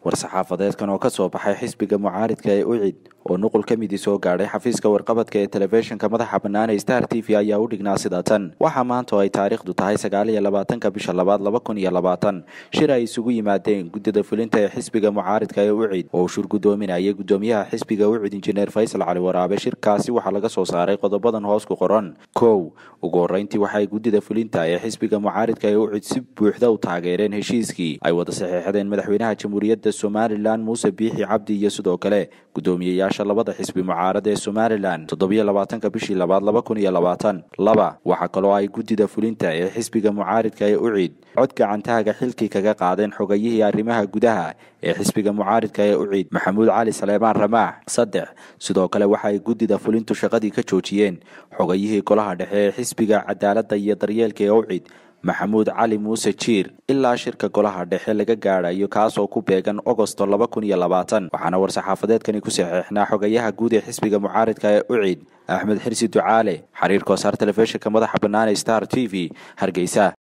war-saxaafadeedkan oo ka soo baxay xisbiga mucaaridka ee ucid oo nuqul ka midii soo gaadhay xafiiska warqabadka ee telefishinka madaxa bannaan ee star t v ayaa u dhignaa sida tan waxaa maanta oo ay taariikhdu tahay sagaal iyo labaatanka bisha labaad laba kun iyo labaatan shir ay isugu yimaadeen guddida fulinta ee xisbiga mucaaridka ee ucid oo uu shur guddoominayay guddoomiyaha xisbiga ucid injineer faysal cali waraabe shirkaasi waxaa laga soo saaray qodobadan hoos ku qoran kow ugu horreyntii waxaay guddida fulinta ee xisbiga mucaaridka ee ucid si buuxda u taageereen heshiiskii ay wada saxeexdeen madaxweynaha jamhuuriyadda somalilan muuse biixi cabdi iyo sidoo kale guddoomiyeyaasha labada xisbi mucaarad ee somalilan toddobiyo labaatanka bishii labaad laba kun iyo labaatan laba waxaa kaloo ay guddida fulinta ee xisbiga mucaaridka ee ucid cod gacantaaga xilkii kaga qaadeen xogayihii arrimaha gudaha ee xisbiga mucaaridka ee ucid maxamuud cali saleebaan ramaax saddex sidoo kale waxa ay guddida fulintu shaqadii ka joojiyeen xogayihii golaha dhexe ee xisbiga cadaaladda iyo daryeelka ee ucid maxamuud cali muuse jiir ilaa shirka golaha dhexe laga gaadhayo kaasoo ku beegan ogosto laba kun iyo labaatan waxaana war-saxaafadeedkani ku saxeexnaa xogayaha guud ee xisbiga mucaaridka ee ucid axmed xirsi ducaale xiriir koosaar telefishinka madaxa bannaan ee star t v hargeysa